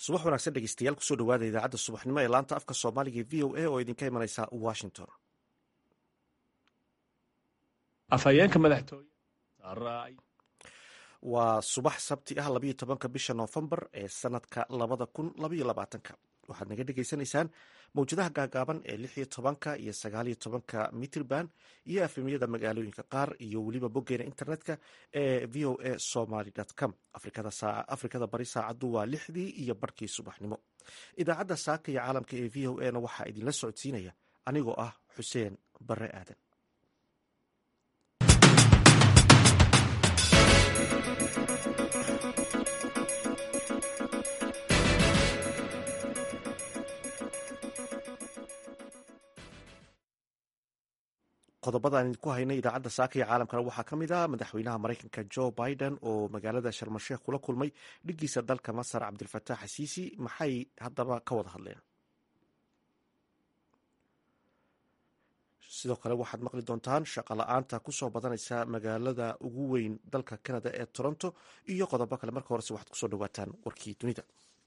subax wanaagsan dhegeystayaal kusoo dhawaada idaacadda subaxnimo ee laanta afka soomaaliga e v o a oo idinka imanaysa washington afhayeenka madaxtooye waa subax sabti ah labayo tobanka bisha noofembar ee sanadka labada kun labaiyo labaatanka waxaad naga dhegeysanaysaan mawjadaha gaagaaban ee lix iyo tobanka iyo sagaaliyo tobanka mitrban iyo afemiyada magaalooyinka qaar iyo weliba boggeena internetka ee v o a somaly com afrikada bari saacaddu waa lixdii iyo barhkii subaxnimo idaacadda saaka iyo caalamka ee v o a na waxaa idinla socodsiinaya anigoo ah xuseen bare aadan qodobada aan idinku haynay idaacadda saaka iyo caalamkana waxaa ka mid ah madaxweynaha maraykanka jo biden oo magaalada sharmasheekh kula kulmay dhigiisa dalka masar cabdilfataax xasiisi maxay haddaba ka wada hadleen sidoo kale waxaad maqli doontaan shaqo la-aanta kusoo badanaysa magaalada ugu weyn dalka canada ee toronto iyo qodobo kale marka horese waxaad kusoo dhawaataan warkii dunida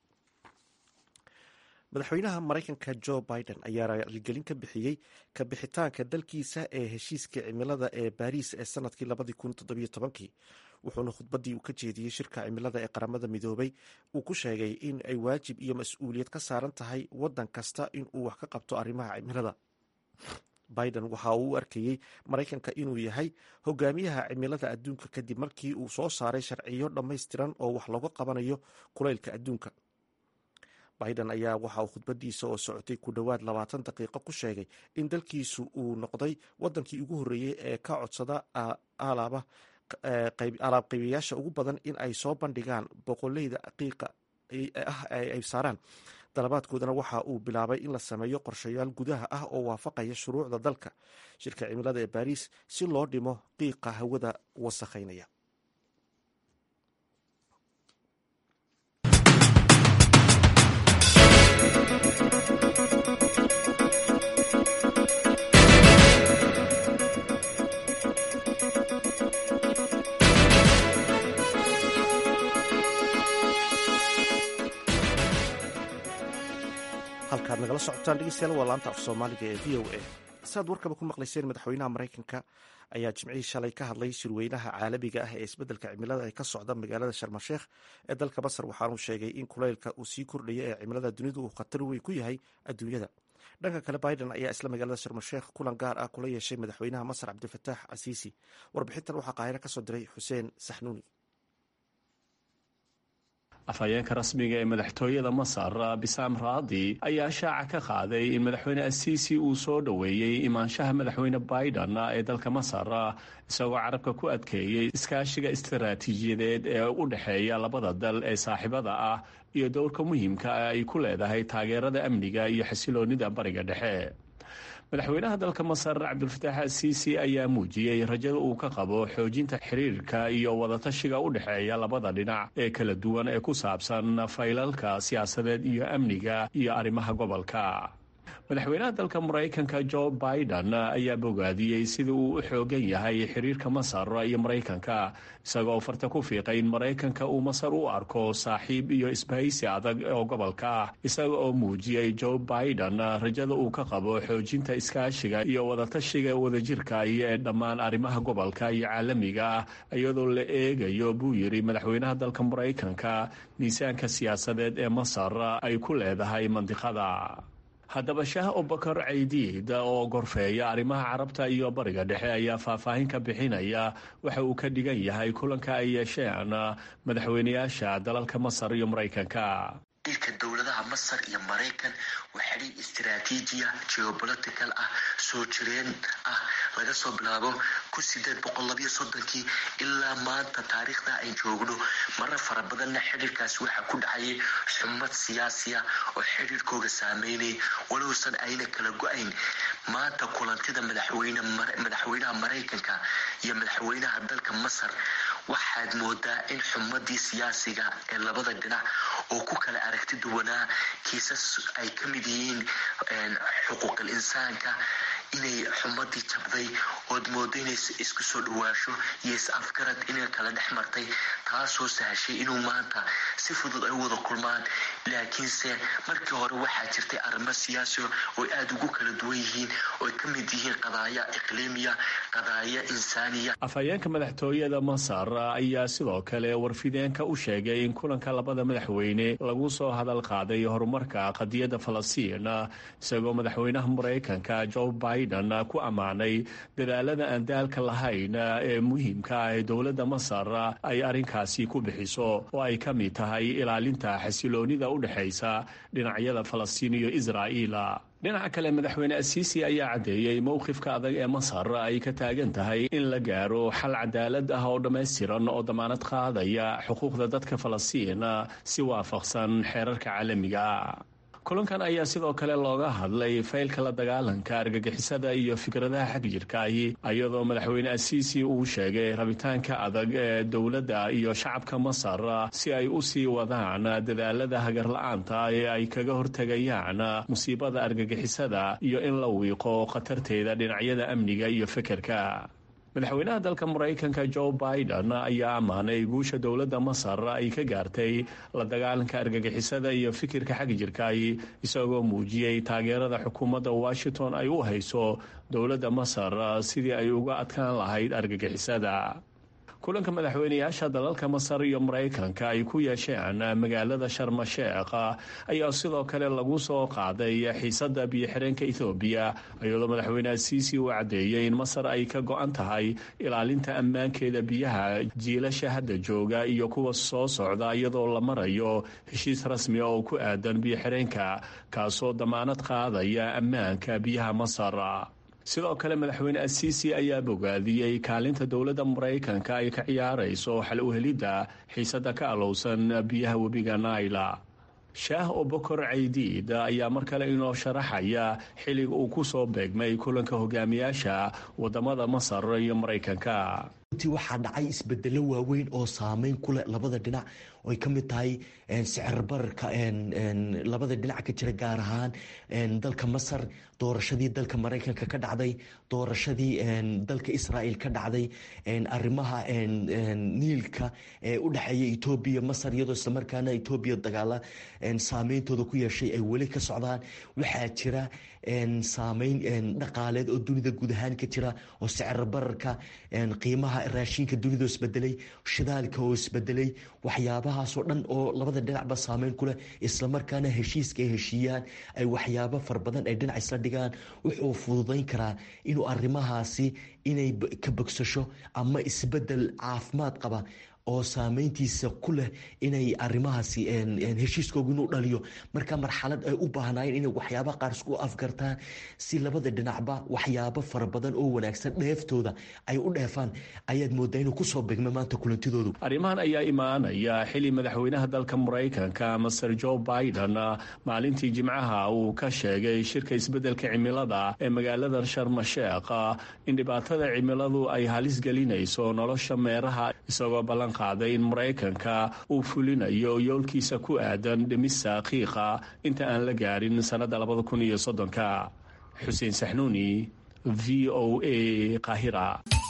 madaxweynaha maraykanka jo biden ayaa raaligelin ka bixiyey ka bixitaanka dalkiisa ee heshiiska cimilada ee baariis ee sanadkii labadii kun toddobiyo tobankii wuxuuna khudbaddii uu ka jeediyey shirka cimilada ee qaramada midoobay uu ku sheegay in ay waajib iyo mas-uuliyad ka saaran tahay waddan kasta in uu wax ka qabto arrimaha cimilada biden waxa uu u arkayey maraykanka inuu yahay hogaamiyaha cimilada adduunka kadib markii uu soo saaray sharciyo dhammaystiran oo wax looga qabanayo kulaylka adduunka biden ayaa waxa uu khudbadiisa oo socotay ku dhowaad labaatan daqiiqo ku sheegay in dalkiisu uu noqday wadankii ugu horreeyey ee ka codsada alaab qaybiyaasha ugu badan in ay soo bandhigaan boqoleyda qiiqa ah ay saaraan dalabaadkoodana waxa uu bilaabay in la sameeyo qorshayaal gudaha ah oo waafaqaya shuruucda dalka shirka cimilada ee baariis si loo dhimo qiiqa hawada wasakhaynaya halkaad nagala socotaan dhegeystayaal waa laanta af soomaaliga ee v o a siaad warkaba ku maqlayseen madaxweynaha maraykanka ayaa jimcihii shalay ka hadlay shirweynaha caalamiga ah ee isbeddelka cimilada ee ka socda magaalada sharmasheekh ee dalka masar waxaanuu sheegay in kulaylka uu sii kordhaya ee cimilada dunidu uu khatar weyn ku yahay adduunyada dhanka kale biden ayaa isla magaalada sharmasheekh kulan gaar ah kula yeeshay madaxweynaha masar cabdifataax casiisi warbixintan waxaa qaahiro kasoo diray xuseen saxnuuni afhayeenka rasmiga ee madaxtooyada masar bisaam raadi ayaa shaaca ka qaaday in madaxweyne asiisi uu soo dhoweeyey imaanshaha madaxweyne biden ee dalka masar isagoo carabka ku adkeeyey iskaashiga istaraatiijiyadeed ee u dhexeeya labada dal ee saaxiibada ah iyo dowrka muhiimka ah ay ku leedahay taageerada amniga iyo xasiloonida bariga dhexe madaxweynaha dalka masar cabdulfataax asiisi ayaa muujiyey rajada uu ka qabo xoojinta xiriirka iyo wadatashiga u dhexeeya labada dhinac ee kala duwan ee ku saabsan faylalka siyaasadeed iyo amniga iyo arrimaha gobolka madaxweynaha dalka maraykanka jo biden ayaa bogaadiyey sida uu u xoogan yahay xiriirka masar iyo maraykanka isagoo farta ku fiiqay in maraykanka uu masar u arko saaxiib iyo isbahaysi adag oo gobolka ah isaga oo muujiyey jo biden rajada uu ka qabo xoojinta iskaashiga iyo wadatashiga wadajirka iyo ee dhammaan arrimaha gobolka iyo caalamiga ah iyadoo la eegayo buu yidhi madaxweynaha dalka maraykanka miisaanka siyaasadeed ee masar ay ku leedahay mandiqada haddaba shaah abubakar caydiid oo gorfeeya arrimaha carabta iyo bariga dhexe ayaa faahfaahin ka bixinaya waxa uu ka dhigan yahay kulanka ay yeesheen madaxweynayaasha dalalka masar iyo maraykanka dilka dowladaha masar iyo maraykan waa xidhiir istaraatiijiya geobolitical ah soo jireen ah laga soo bilaabo kun sideed boqol labiyo soddonkii ilaa maanta taariikhda ay joogno marar fara badanna xidhiirkaasi waxaa ku dhacayay xumad siyaasiya oo xidhiirkooga saameynay walowsan ayna kala go-ayn maanta kulantida madaxweynaha maraykanka iyo madaxweynaha dalka masar waxaad moodaa in xumadii siyaasiga ee labada dhinac oo ku kala aragti duwanaa kiisas ay ka mid yihiin xuquuqal insaanka inay xumadii jabday ood moodo inay isku soo dhawaasho iyo is afgarad inay kala dhex martay taasoo sahashay inuu maanta si fudud ay wada kulmaan laakiinse markii hore waxaa jirtay arrimo siyaasi oo aada ugu kala duwan yihiin ooy ka mid yihiin qadaaya iqliimiya qadaaya insaaniya afhayeenka madaxtooyada masar ayaa sidoo kale warfideenka u sheegay in kulanka labada madaxweyne lagu soo hadal qaaday horumarka qadiyadda falastiin isagoo madaxweynaha maraykanka joe biden ku ammaanay dadaalada aan daalka lahayn ee muhiimka ah ee dowladda masar ay arrinkaasi ku bixiso oo ay ka mid tahay ilaalinta xasiloonida u dhexaysa dhinacyada falastiin iyo israa'iil dhinaca kale madaxweyne asiisi ayaa caddeeyey mowqifka adag ee masar ay ka taagan tahay in la gaaro xal cadaalad ah oo dhammaystiran oo damaanad qaadaya xuquuqda dadka falastiin si waafaqsan xeerarka caalamiga kulankan ayaa sidoo kale looga hadlay faylka la dagaalanka argagixisada iyo fikradaha xag jirkaahi iyadoo madaxweyne asiisi uu sheegay rabitaanka adag ee dowladda iyo shacabka masar si ay u sii wadaan dadaalada hagarla-aanta ee ay kaga hortegayaan musiibada argagixisada iyo in la wiiqo khatarteeda dhinacyada amniga iyo fekerka madaxweynaha dalka maraykanka joe biden ayaa ammaanay guusha dowladda masar ay ka gaartay la dagaalanka argagixisada iyo fikirka xag jirkaay isagoo muujiyey taageerada xukuumadda washington ay u hayso dowladda masar sidii ay uga adkaan lahayd argagixisada kulanka madaxweyneyaasha dalalka masar iyo maraykanka ay ku yeesheen magaalada sharmasheekh ayaa sidoo kale lagu soo qaaday xiisada biyo-xireenka ethoobiya iyadoo madaxweyne asiisi uu caddeeyey in masar ay ka go-an tahay ilaalinta ammaankeeda biyaha jiilasha hadda jooga iyo kuwa soo socda iyadoo la marayo heshiis rasmi oo ku aadan biyo-xireenka kaasoo damaanad qaadaya ammaanka biyaha masar sidoo kale madaxweyne asiisi ayaa bogaadiyey kaalinta dowladda maraykanka ay ka ciyaarayso xal uhelidda xiisada ka alowsan biyaha webiga naila shaah obokor caydiid ayaa mar kale inoo sharaxaya xilliga uu ku soo beegmay kulanka hogaamiyaasha wadamada masar iyo maraykanka runtii waxaa dhacay isbedelo waaweyn oo saameyn ku leh labada dhinac oy ka mid tahay sicir bararka labada dhinac ka jira gaar ahaan dalka masar doorashadii dalka maraykanka ka dhacday doorashadii dalka israel ka dhacday arimaha niilka ee u dhexeeya etoobiya masar iyadoo islamarkaana etoobiya dagaala saameyntooda ku yeeshay ay weli ka socdaan waxaa jira saameyn dhaqaaleed oo dunida guud ahaan ka jira oo sicir bararka qiimaha raashinka dunida oo isbedelay shidaalka oo isbedelay waxyaabahaasoo dhan oo labada dhinacba saameyn ku leh islamarkaana heshiiska ay heshiiyaan ay waxyaabo fara badan ay dhinac isla dhigaan wuxuu fududayn karaa inuu arrimahaasi inay ka bogsasho ama isbedel caafimaad qaba oo saameyntiisa ku leh inay arimahaasi heshiiskooga inuu dhaliyo marka marxalad ay u baahnaayeen inay waxyaabaha qaar isku afgartaan si labada dhinacba waxyaabo fara badan oo wanaagsan dheeftooda ay u dheefaan ayaad moodaa inuu kusoo begma maanta kulantidoodu arrimahan ayaa imaanaya xili madaxweynaha dalka maraykanka master joe biden maalintii jimcaha uu ka sheegay shirka isbeddelka cimilada ee magaalada sharmasheekh in dhibaatada cimiladu ay halis gelinayso nolosha meeraha isagoo ballan qaaday in maraykanka uu fulinayo yoolkiisa ku aadan dhimista qiiqa inta aan la gaarin sannadda labada kun iyo soddonka xuseen saxnuuni v o a qaahira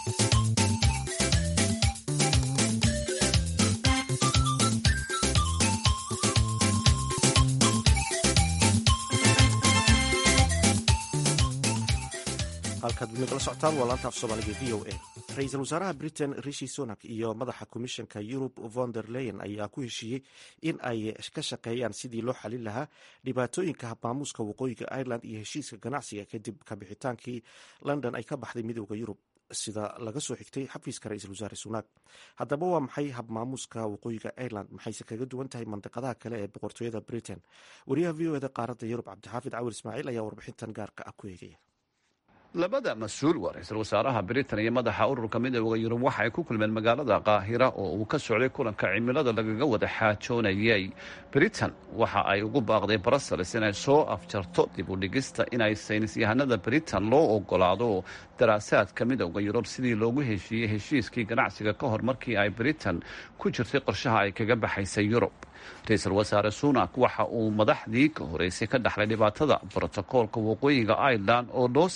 halkaad nagala socotaan waa laanta af soomaaliga v o a ra-iisul wasaaraha britain rishi sonak iyo madaxa komishanka yurub von der leyen ayaa ku heshiiyey in ay ka shaqeeyaan sidii loo xalin lahaa dhibaatooyinka habmaamuuska waqooyiga ireland iyo heshiiska ganacsiga kadib kabixitaankii london ay ka baxday midooda yurub sida laga soo xigtay xafiiska ra-iisul wasaare sunak haddaba waa maxay habmaamuuska waqooyiga ireland maxayse kaga duwan tahay mandiqadaha kale ee boqortooyada britain wariyaha v o eda qaaradda yurub cabdixaafid cawir ismaaciil ayaa warbixintan gaarka ah ku eegaya labada mas-uul waa ra-iisul wasaaraha britain iyo madaxa ururka midooda yurub waxa ay ku kulmeen magaalada qaahira oo uu ka socday kulanka cimilada lagaga wada xaajoonayay britain waxa ay ugu baaqday brussels inay soo afjarto dib u dhigista inay saynis yahanada britain loo ogolaado daraasaadka midooda yurub sidii loogu heshiiyey heshiiskii ganacsiga ka hor markii ay britain ku jirtay qorshaha ay kaga baxaysay yurub ra-iisul wasaare sunak waxa uu madaxdii ka horeysay ka dhaxlay dhibaatada brotokoolka waqooyiga ireland oo loo sameeyey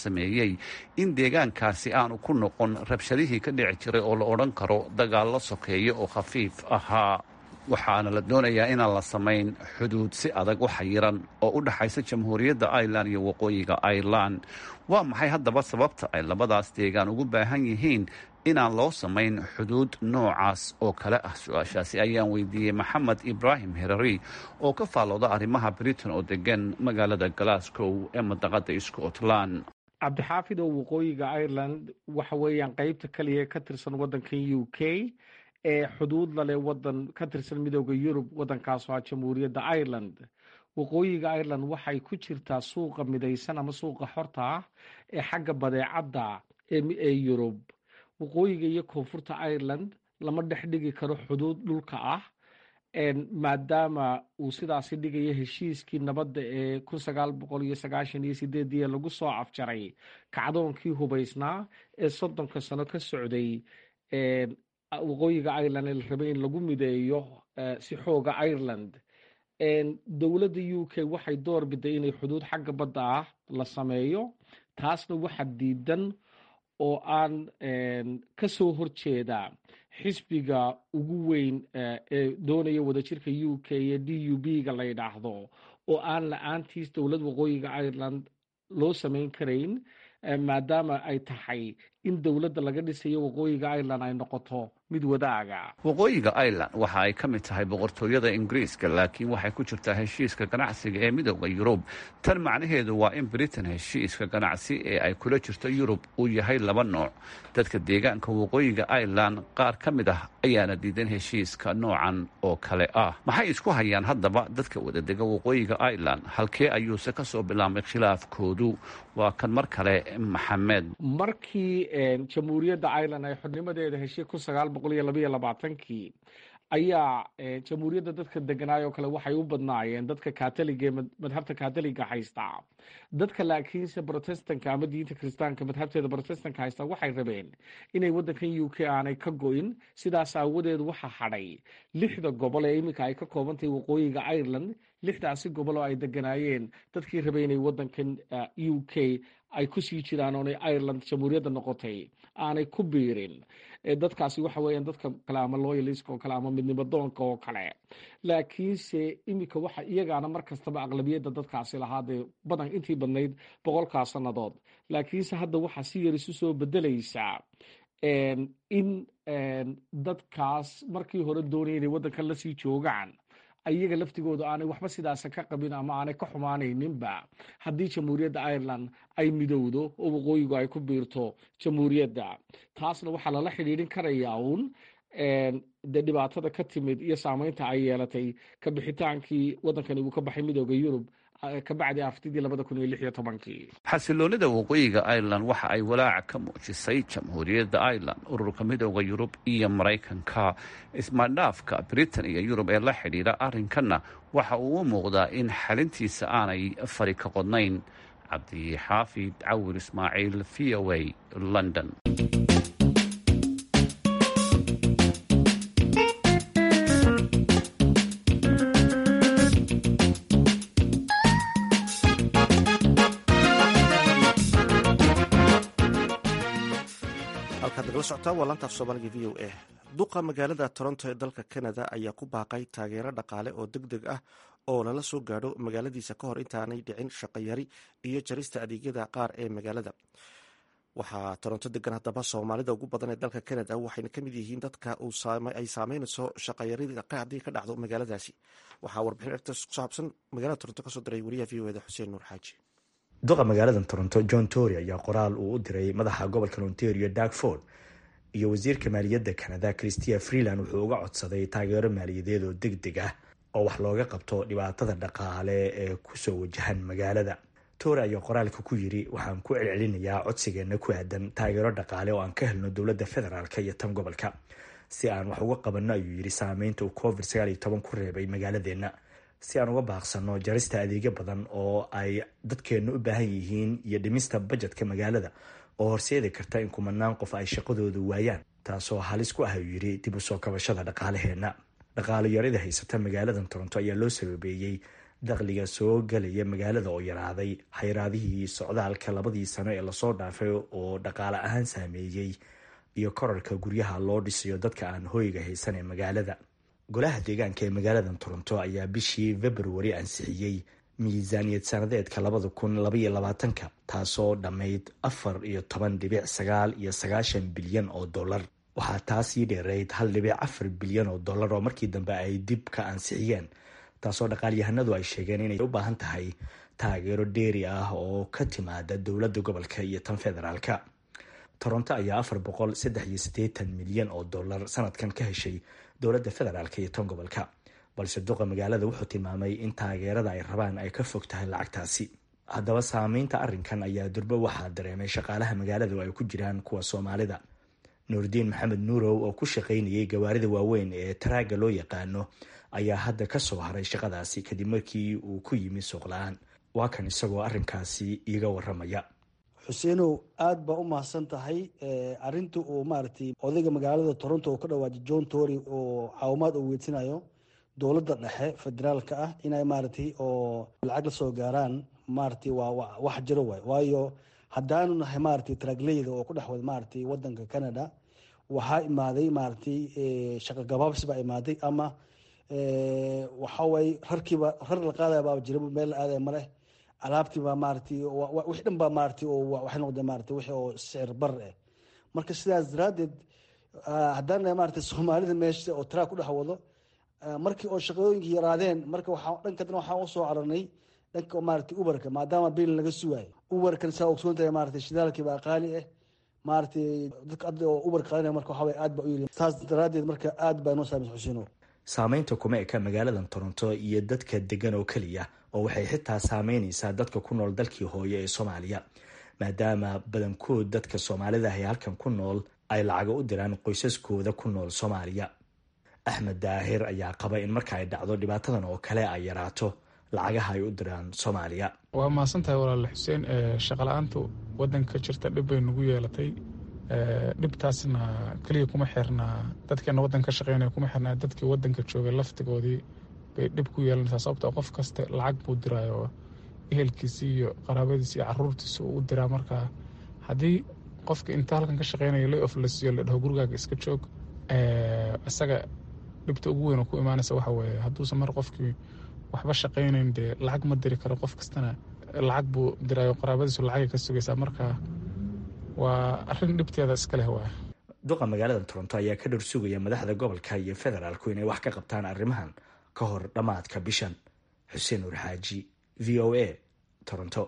sheegay in deegaankaasi aanu ku noqon rabshadihii ka dhici jiray oo la odhan karo dagaallo sokeeya oo khafiif ahaa waxaana la doonayaa inaan la samayn xuduud si adag u xayiran oo u dhexaysa jamhuuriyadda irelan iyo waqooyiga irelan waa maxay haddaba sababta ay labadaas deegaan ugu baahan yihiin inaan loo samayn xuduud noocaas oo kale ah su-aashaasi ayaan weydiiyey maxamed ibraahim herari oo ka faallooda arrimaha britain oo degan magaalada glasgow ee madaqada scotland cabdixaafid oo waqooyiga ireland waxa weeyaan qeybta kaliya ka tirsan waddankan u k ee xuduud lale wadan ka tirsan midooda yurub waddankaasoo ah jamhuuriyadda ireland waqooyiga ireland waxay ku jirtaa suuqa midaysan ama suuqa xorta ah ee xagga badeecadda ee yurub waqooyiga iyo koonfurta ireland lama dhex dhigi karo xuduud dhulka ah maadaama uu sidaasi dhigayo heshiiskii nabadda ee kun sagaal boqol iyo sagaashan iyo sideedii lagu soo afjaray kacdoonkii hubaysnaa ee soddonka sano ka socday waqooyiga ireland ee la rabay in lagu mideeyo si xooga ireland dowladda u k waxay door biday inay xuduud xagga badda ah la sameeyo taasna waxa diidan oo aan ka soo horjeeda xisbiga ugu weyn ee doonaya wadajirka u k ee d u b ga la yidhaahdo oo aan la-aantiis dowlad waqooyiga ireland loo samayn karayn maadaama ay tahay in dowladda laga dhisayo waqooyiga ireland ay noqoto mid wadaaga waqooyiga ireland waxa ay ka mid tahay boqortooyada ingiriiska laakiin waxay ku jirtaa heshiiska ganacsiga ee midooda yurub tan macnaheedu waa in britain heshiiska ganacsi ee ay kula jirto yurub uu yahay laba nooc dadka deegaanka waqooyiga ireland qaar ka mid ah ayaana diidan heshiiska noocan oo kale ah maxay isku hayaan haddaba dadka wadadega waqooyiga ireland halkee ayuuse ka soo bilaabmay khilaafkoodu waa kan mar kale maxamed markii jamhuuriyadda ireland ay xornimadeeda heshay kun sagaal boqol iyo labaiyo labaatankii ayaa jamhuuriyadda dadka deganaay oo kale waxay u badnaayeen dadka katoliga ee madhabta katoliga haysta dadka laakiinse protestanka ama diinta kiristaanka madhabteeda protestanka haysta waxay rabeen inay waddankan u k aanay ka go-in sidaas aawadeed waxa hadhay lixda gobol ee iminka ay ka koobantahay waqooyiga ireland lixdaasi gobol oo ay deganaayeen dadkii rabay inay waddankan u k ay kusii jiraan oonay ireland jamhuuriyadda noqotay aanay ku biirin dadkaasi waxa weeyaan dadka kale ama loyaliska oo kale ama midnimo doonka oo kale laakiinse iminka waxa iyagaana mar kastaba aqlabiyadda dadkaasi lahaadee badan intii badnayd boqolkaa sannadood laakiinse hadda waxaa si yar isu soo bedelaysaa in dadkaas markii hore doonaya inay waddankan lasii joogaan iyaga laftigooda aanay waxba sidaasa ka qabin ama aanay ka xumaanayninba haddii jamhuuriyadda ireland ay midowdo oo waqooyigu ay ku biirto jamhuuriyadda taasna waxaa lala xidhiidhin karayaa uun dee dhibaatada ka timid iyo saameynta ay yeelatay ka bixitaankii waddankani uu ka baxay midooda yurub kabacdi aftidii labada kun iyo lix iyo tobankii xasiloonida waqooyiga ireland waxa ay walaaca ka muujisay jamhuuriyadda ireland ururka midooda yurub iyo maraykanka ismaadhaafka britain iyo yurub ee la xidhiidha arrinkanna waxa uu u muuqdaa in xalintiisa aanay fari ka qodnayn cabdixaafid cawir ismaaciil v o a london laantaaf soomaaliga v o a duqa magaalada toronto ee dalka canada ayaa ku baaqay taageero dhaqaale oo deg deg ah oo lala soo gaadho magaaladiisa ka hor intaanay dhicin shaqayari iyo jarista adeegyada qaar ee magaalada waxaa toronto degan haddaba soomaalida ugu badan ee dalka canada waxayna kamid yihiin dadka ay saameynayso shaqayarida haddii ka dhacdo magaaladaasi waxaa warbixin ertas ku saabsan magaalada toronto kasoo diray wariyaha v o eda xuseen nuur xaaji duqa magaalada toronto john tory ayaa qoraal uu u diray madaxa gobolka ontario darkford iyo wasiirka maaliyadda canada christia freeland wuxuu uga codsaday taageero maaliyadeed oo deg deg ah oo wax looga qabto dhibaatada dhaqaale ee kusoo wajahan magaalada tory ayaa qoraalka ku yiri waxaan ku celcelinayaa codsigeena ku aadan taageero dhaqaale oo aan ka helno dowladda federaalk iyo tan gobolka si aan wax uga qabanno ayuu yidhi saameynta uu covid sagaal iyo toban ku reebay magaaladeenna si aan uga baaqsano jarista adeegyo badan oo ay dadkeennu u baahan yihiin iyo dhimista bajetka magaalada oo horseedi karta in kumanaan qof ay shaqadooda waayaan taasoo halis ku ah uu yidhi dib u soo kabashada dhaqaalaheenna dhaqaalo yarida haysata magaaladan toronto ayaa loo sababeeyey dakhliga soo gelaya magaalada oo yaraaday xayraadihii socdaalka labadii sano ee lasoo dhaafay oo dhaqaale ahaan saameeyey iyo korarka guryaha loo dhisayo dadka aan hoyga haysan ee magaalada golaha deegaanka ee magaalada toronto ayaa bishii februari ansixiyey miisaaniyad sanadeedka labada kun labaiyo labaatanka taasoo dhammayd afar iyo toban dhibic sagaal iyo sagaashan bilyan oo dollar waxaa taasii dheereyd hal dhibic afar bilyan oo dollar oo markii dambe ay dib ka ansixiyeen taasoo dhaqaalyahanadu ay sheegeen inay u baahan tahay taageero dheeri ah oo ka timaada dowladda gobolka iyo tan federaalka toronto ayaa afar boqol saddex iyo siddeetan milyan oo dollar sanadkan ka heshay dowladda federaalka iyo tan gobolka balse duqa magaalada wuxuu tilmaamay in taageerada ay rabaan ay ka fog tahay lacagtaasi haddaba saameynta arrinkan ayaa durbo waxaa dareemay shaqaalaha magaalada oo ay ku jiraan kuwa soomaalida nuurdiin maxamed nuurow oo ku shaqaynayay gawaarida waaweyn ee taraaga loo yaqaano ayaa hadda ka soo haray shaqadaasi kadib markii uu ku yimi suuqla-aan waa kan isagoo arrinkaasi iiga waramaya xuseenow aada baa u mahadsan tahay arinta uu maaragtay odayga magaalada toronto oo ka dhawaajay john tory oo caawimaad uu weedsanayo dowladda dhexe federaalka ah inay maaragtay oo lacag la soo gaaraan maaragtay waa wax jiro waay waayo haddaanu nahay maaragtay taragleyda oo ku dhex wada maaragtay wadanka canada waxaa imaaday maaragtay shaqo gabaabsi baa imaaday ama waxa waaye rarkiiba rar la qaadaya baa jira meel la aadaya maleh alaabtii baa maaragtay wix dhan baa maaragtay oo waxay noqdeen maaragtay wixii oo sicir bar eh marka sidaas daraaddeed haddaan nahay maaragtay soomaalida meesha oo taraa ku dhex wado markii oo shaqooyinkii yaraadeen marka waxaa dhanka dana waxaan usoo cararnay dhanka maaragtay uberka maadaama biil laga sugaayo uberkan saa ogsoon tahay maaragtay shidaalkii baa qaali ah maaragtay dadka adda oo uber qaadanaya marka waxaa waye aad baa u yiri saas daraaddeed marka aad baa inoo saamaysa xuseeno saameynta kuma eka magaaladan toronto iyo dadka degan oo keliya oo waxay xitaa saameyneysaa dadka ku nool dalkii hooye ee soomaaliya maadaama badankood dadka soomaalida ahy halkan ku nool ay lacago u diraan qoysaskooda ku nool soomaaliya axmed daahir ayaa qaba in marka ay dhacdo dhibaatadan oo kale ay yaraato lacagaha ay u diraan soomaaliya waa mahadsan tahay walaale xuseen shaqala-aantu wadanka jirta dhib bay nagu yeelatay dhibtaasna keliya kuma xirnaa dadkeena wadanka ka shaqeynaya kuma xirnaa dadkii wadanka joogay laftigoodii bay dhib ku yeelanaysaa sababtoo qof kasta lacag buu diraayo ehelkiisi iyo qaraabadiisi iyo caruurtiisa uu u diraa markaa haddii qofka inta halkan ka shaqeynaya lay of la siiyo la dhaho gurigaaga iska joog isaga dhibta ugu weyn oo ku imaanaysa waxa weeye hadduusan mar qofkii waxba shaqaynayn dee lacag ma diri karo qof kastana lacag buu diraayo qaraabadiisu lacagay ka sugaysaa markaa waa arrin dhibteeda iska leh waay duqa magaalada toronto ayaa ka dhor sugaya madaxda gobolka iyo federaalku inay wax ka qabtaan arrimahan ka hor dhammaadka bishan xuseen nuur xaaji v o a toronto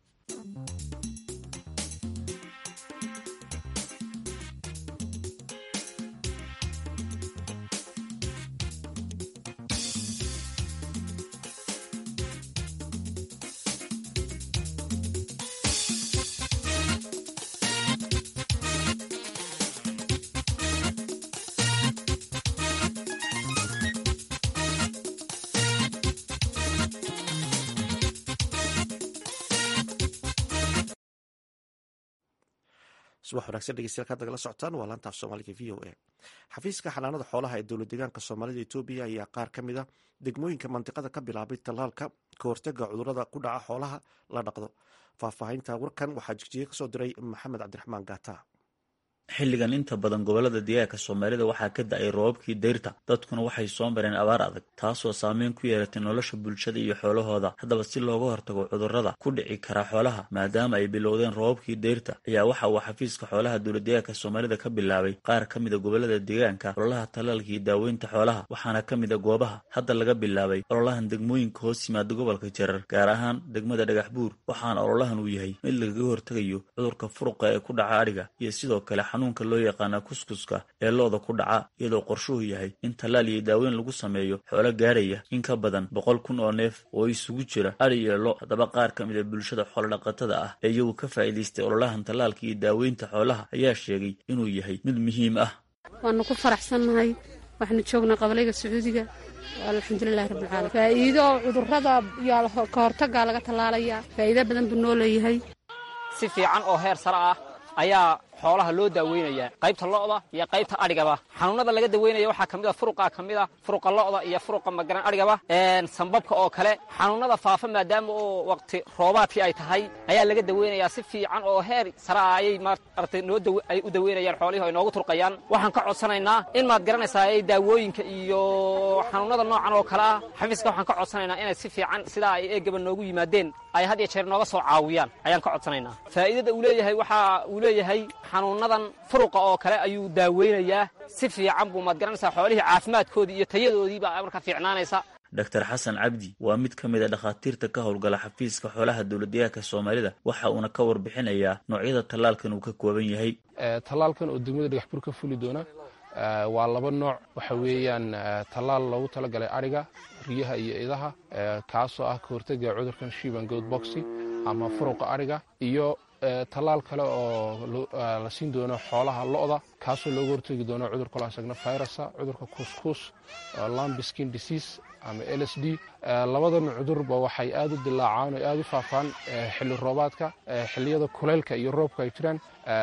subax wanaagsan dhegeystayaal kaad nagala socotaan waa laanta af soomaaliga v o a xafiiska xanaanada xoolaha ee dowlad deegaanka soomaalida etoobiya ayaa qaar ka mid a degmooyinka mandiqada ka bilaabay tallaalka ka hortaga cudurada ku dhaca xoolaha la dhaqdo faahfaahinta warkan waxaa jigjiga kasoo diray maxamed cabdiraxmaan gaata xilligan inta badan gobolada deegaanka soomaalida waxaa ka da-ay roobabkii dayrta dadkuna waxay soo mareen abaar adag taasoo saameyn ku yeelatay nolosha bulshada iyo xoolahooda haddaba si looga hortago cudurrada ku dhici kara xoolaha maadaama ay bilowdeen roobabkii dayrta ayaa waxa uu xafiiska xoolaha dowladdeegaanka soomaalida ka bilaabay qaar ka mida gobolada deegaanka ololaha tallaalka iyo daaweynta xoolaha waxaana ka mida goobaha hadda laga bilaabay ololahan degmooyinka hoos yimaada gobolka jarar gaar ahaan degmada dhagax buur waxaana ololahan uu yahay mid lagaga hortegayo cudurka furuqa ee ku dhaca adhiga iyo sidoo kale xanuunka loo yaqaana kuskuska ee looda ku dhaca iyadoo qorshuhu yahay in tallaal iyo daaweyn lagu sameeyo xoolo gaaraya in ka badan boqol kun oo neef oo isugu jira adhi iyo lo haddaba qaar ka mid a bulshada xoolodhaqatada ah ee iyagu ka faa'iidaystay ololahan tallaalka iyo daaweynta xoolaha ayaa sheegay inuu yahay mid muhiim ah waanu ku faraxsannahay waxaanu joognaa qabalayga sacuudiga alxamdulilahi rabbilcaalamiin faa'iido cudurrada iyo ka hortagaa laga tallaalayaa faa'iido badan buu noo leeyahay si fiican oo heer sare ah ayaa xoolaha loo daaweynayaa qaybta lo'da iyo qaybta adhigaba xanuunada laga daweynaya waxaa ka mid a furuqa ka mid a furuqa lo'da iyo furuqa magaran adhigaba sambabka oo kale xanuunada faafa maadaama oo waqti roobaadkii ay tahay ayaa laga daweynayaa si fiican oo heer sare ah ayay maaragtay noo ay u daweynayaan xoolihii ay noogu turqayaan waxaan ka codsanaynaa in maad garanaysaa ay daawooyinka iyo xanuunada noocan oo kale ah xafiiska waxaan ka codsanaynaa inay si fiican sidaa ay eegaba noogu yimaadeen ay had iyo jeer nooga soo caawiyaan ayaan ka codsanaynaa faa'iidada uu leeyahay waxa uu leeyahay xanuunadan furuqa oo kale ayuu daaweynayaa si fiican buu maad garanaysaa xoolihii caafimaadkoodii iyo tayadoodiibaa marka fiicnaanaysa dr xasan cabdi waa mid ka mid a dhakhaatiirta ka howlgala xafiiska xoolaha dowladdeegaanka soomaalida waxa uuna ka warbixinayaa noocyada tallaalkan uu ka kooban yahay tallaalkan oo degmada dhagaxbur ka fuli doona waa laba nooc waxa weeyaan tallaal loogu talagalay adhiga riyaha iyo idaha kaasoo ah ka hortega cudurkan shiban goad boxy ama furuqa adhiga iyo tallaal kale oo la siin doono xoolaha lo'da kaasoo looga hortegi doono cudurka la isagna virusa cudurka kuuskuus lambskin disease ama l s d labadan cudurba waxay aad u dilaacaan oo aad u faafaan xilli roobaadka xilliyada kuleylka iyo roobka ay jiraan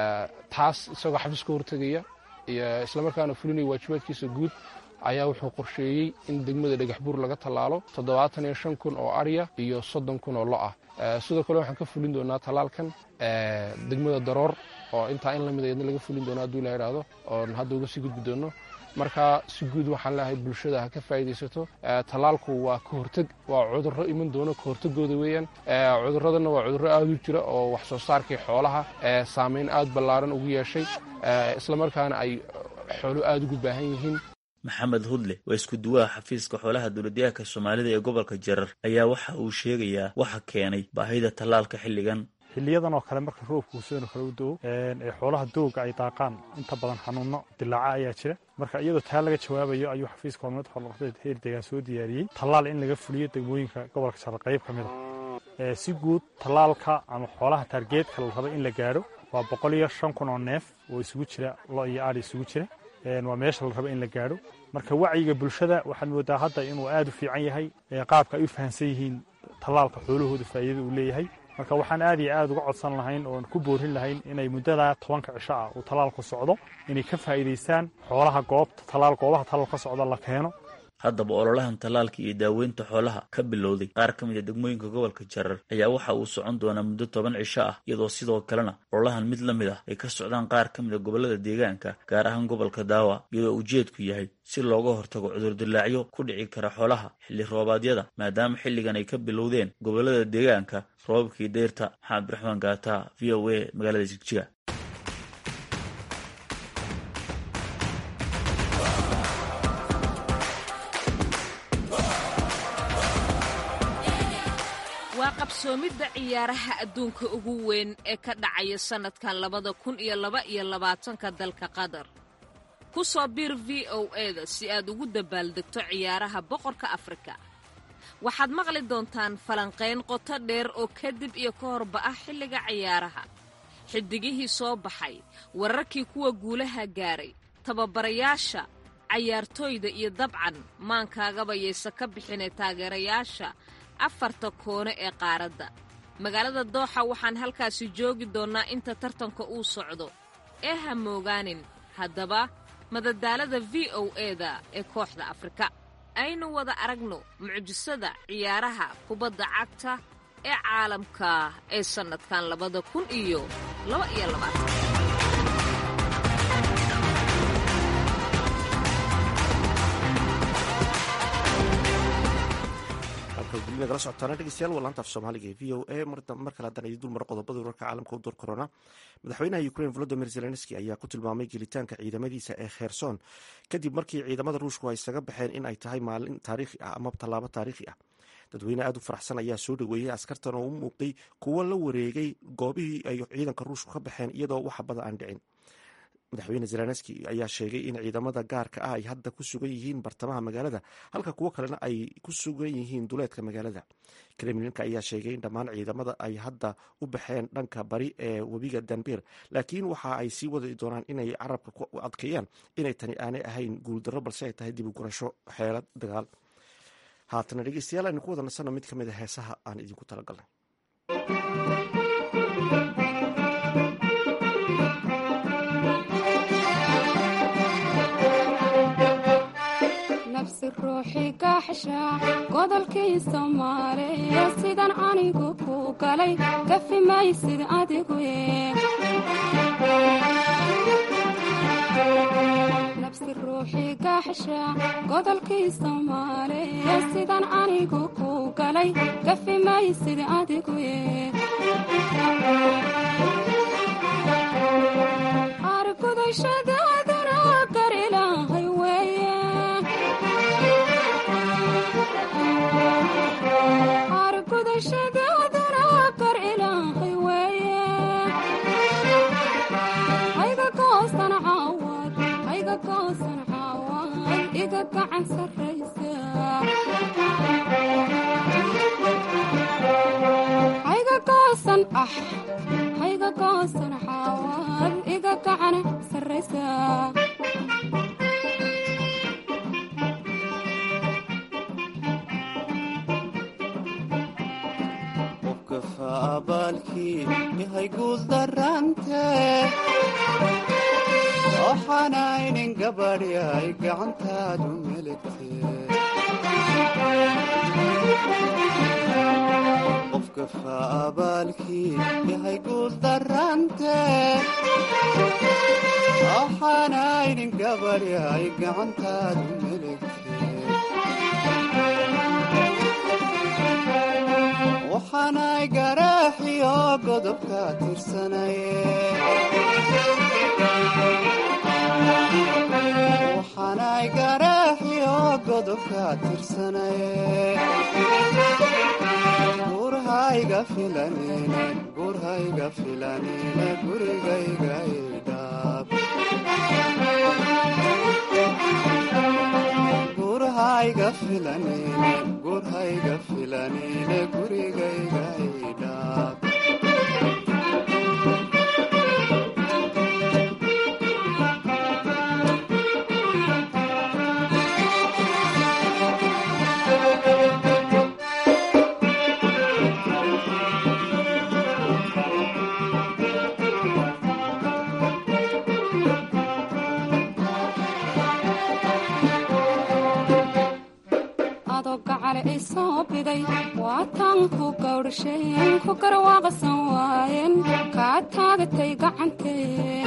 taas isagoo xafiis ka hortegaya iyo islamarkaana fulinaya waajibaadkiisa guud ayaa wuxuu qorsheeyey in degmada dhagaxbuur laga tallaalo toddobaatan iyo shan kun oo arya iyo soddon kun oo lo ah sidoo kale waxaan ka fulin doonaa tallaalkan degmada daroor oo intaa in lamid ayadna laga fulin doono hadduu la idhaahdo oon hadda uga sii gudbi doono marka si guud waxaan leeyahay bulshada ha ka faa'iidaysato tallaalku waa ka horteg waa cudurro iman doono ka hortegooda weeyaan cudurradana waa cudurro aad u jira oo wax soo saarkii xoolaha saameyn aad ballaaran ugu yeeshay islamarkaana ay xoolo aad ugu baahan yihiin maxamed hudle waa isku duwaha xafiiska xoolaha dowladyahanka soomaalida ee gobolka jarar ayaa waxa uu sheegayaa waxa keenay baahida tallaalka xilligan xiliyadan oo kale marka roobka uusano kale u do-o ee xoolaha dooga ay daaqaan inta badan xanuuno dilaaca ayaa jira marka iyadoo taa laga jawaabayo ayuu xafiiska horumad xoolaqadeed heer deegaan soo diyaariyey tallaal in laga fuliyo degmooyinka gobolka jarar qayb ka mid a si guud tallaalka ama xoolaha taargeedka la raba in la gaadho waa boqol iyo shan kun oo neef oo isugu jira lo iyo aadhi isugu jira waa meesha la raba in la gaadho marka wacyiga bulshada waxaad moodaa hadda inuu aad u fiican yahay qaabka ay u fahamsan yihiin tallaalka xoolahooda faa'iidada uu leeyahay marka waxaan aad iyo aad uga codsan lahayn oon ku boorin lahayn inay muddada tobanka cisho ah uu tallaalku socdo inay ka faa'iidaystaan xoolaha goobta tallaal goobaha tallaal ka socda la keeno haddaba ololahan tallaalka iyo daaweynta xoolaha ka bilowday qaar ka mid a degmooyinka gobolka jarar ayaa waxa uu socon doonaa muddo toban cisho ah iyadoo sidoo kalena ololahan mid la mid ah ay ka socdaan qaar ka mid a gobollada deegaanka gaar ahaan gobolka daawa iyadoo ujeedku yahay si looga hortago cudurdilaacyo ku dhici kara xoolaha xilli roobaadyada maadaama xilligan ay ka bilowdeen gobollada deegaanka roobabkii deyrta maxamed abdiraxmaan gaata v o a magaalada jigjiga waa qabsoomidda ciyaaraha adduunka ugu weyn ee ka dhacaya sannadkan labada kun iyo laba iyo labaatanka dalka qatar ku soo biir v o eda si aad ugu dabaaldegto ciyaaraha boqorka afrika waxaad maqli doontaan falanqayn qoto dheer oo kadib iyo ka horba ah xilliga ciyaaraha xidigihii soo baxay wararkii kuwa guulaha gaaray tababarayaasha cayaartooyda iyo dabcan maankaagaba yaysa ka bixinay taageerayaasha afarta koone ee qaaradda magaalada dooxa waxaan halkaasi joogi doonnaa inta tartanka uu socdo ee ha moogaanin haddaba madadaalada v o eda ee kooxda afrika aynu wada aragno mucjisada ciyaaraha kubadda cagta ee caalamka ee sannadkan labada kun iyo laba iyo labaatan nagala socotaana dhegeystayaal waa laanta af soomaaliga ee v o a mar kale haddaan idin dulmaro qodobada wararka caalamka u door korona madaxweynaha ukrain volodimir zelenski ayaa ku tilmaamay gelitaanka ciidamadiisa ee kherson kadib markii ciidamada ruushku ay isaga baxeen in ay tahay maalin taariikhi ah ama tallaabo taariikhi ah dadweyne aad u faraxsan ayaa soo dhoweeyey askartan oo u muuqday kuwo la wareegay goobihii ay ciidanka ruushku ka baxeen iyadoo wax badan aan dhicin madaxweyne zelenski ayaa sheegay in ciidamada gaarka ah ay hadda ku sugan yihiin bartamaha magaalada halka kuwo kalena ay ku sugan yihiin duleedka magaalada kremlinka ayaa sheegay in dhammaan ciidamada ay hadda u baxeen dhanka bari ee webiga danbir laakiin waxa ay sii wadi doonaan inay carabka ku adkeeyaan inay tani aanay ahayn guuldarro balse ay tahay dib u gurasho xeelad dagaal haatana dhegeystayaal aynu ku wada nasanno mid ka mid a heesaha aan idinku talagalnay ruuxi gaxsha godolkii soomaaliya sidan anigu ku galay gafi maysid adigu nabsi ruuxi gaxsha godolkii soomaaliya sidan anigu ku galay gafi maysid adigu argudashadaaduna gar ilaahay weeye argudashadaaduna gar ilaahay weeye hayga goosan caawad hayga goosan caawad iga gacan sarraysa hayga goosan ah hayga goosan caawad iga gacan sarraysa qofkafa abaalkii yahay guul darante waxaanaynin gabadhyay gacantaadu meligte qofkafa abaalkii yahay guul darante waxaanaynin gabadhyay gacantaadu meligte waxaanay garaaxiyo godobka tirsanaye waxaanay garaaxiyo godobka tirsanaye gurhayga filanine gurhayga filanine gurigayga idhaab gurhayga filanine gurhayga filanine gurigayga idhaab adoo gacale ay soo biday waataan ku gawdhasheen ku garwaaqsan waayeen kaa taagatay gacantee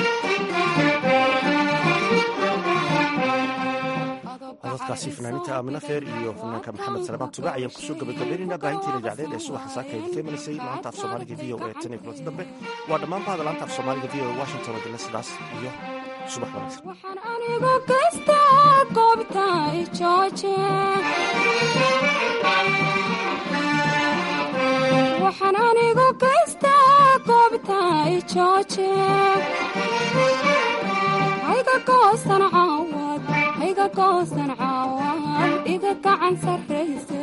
cododkaasi fanaaniinta aamina feer iyo fanaanka maxamed salmaan tubac ayaan kusoo gabagabaynaynaa baahintiina jacdeed ee subaxa saaka idinka imanaysay laanta af soomaaliga v o e tan iyo kulanti dambe waa dhammaan bahda laanta af soomaaliga v o e washington oo dila sidaas iyo subax wanaagsan waxaan anigu gaystaa goobta i jooje waxaan anigu gaystaa goobta i jooje hayga goosan caawad hayga goosan caawad iga gacan sarraysa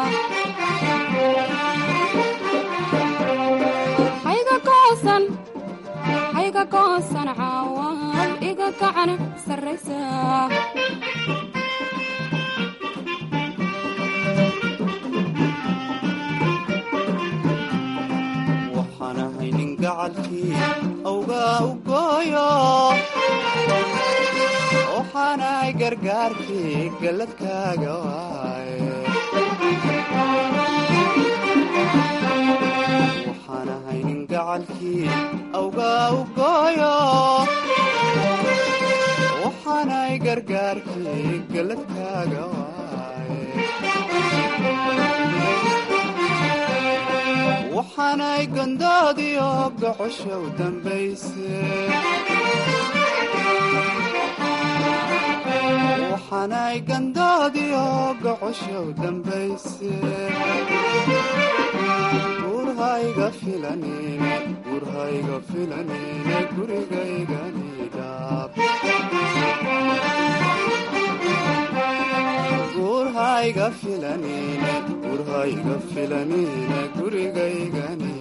hayga goosan hayga goosan caawad iga gacan sarraysa waxaan ahay nin gacalkii awgaa u gooyo waxaanahay gargaarkii galladkaaga waaye waxaan ahay nin gacalkii awgaa u gooyo waxaanahay gargaarkii galladkaaga waaye waxaanay gondoodiyo gocosha u dambayse waxaanay gandoodiyo gocosha u dambayse gurhayga filanine gurhayga filanine gurigayganidhaab gurhayga filanine gurhayga filanine gurigaygani